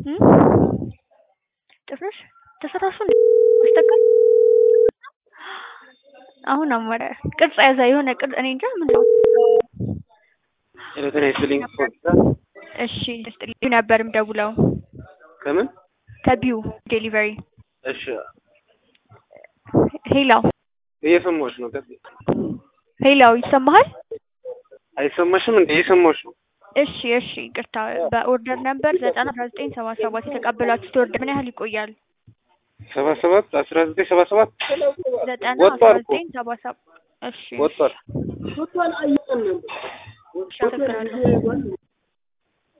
ጭፍርሽ ተሰራሹ አስተካል አሁን አማረ ቅርጽ ያዘ የሆነ ቅርጽ እኔ እንጃ ምን ነው ጤና ይስጥልኝ እሺ ስጥልኝ ነበርም ደውለው ከምን ከቢዩ ዴሊቨሪ እሺ ሄላው እየሰማሁሽ ነው ቀጥይ ሄላው ይሰማሃል አይሰማሽም እንዴ እየሰማሁሽ ነው እሺ እሺ ይቅርታ በኦርደር ነበር ዘጠና አስራ ዘጠኝ ሰባ ሰባት የተቀበላችሁት ኦርደር ምን ያህል ይቆያል ሰባ ሰባት አስራ ዘጠኝ ሰባ ሰባት ዘጠና ወጥቷል አስራ እኮ። ዘጠኝ ሰባ ሰባት እሺ ወጥቷል አመሰግናለሁ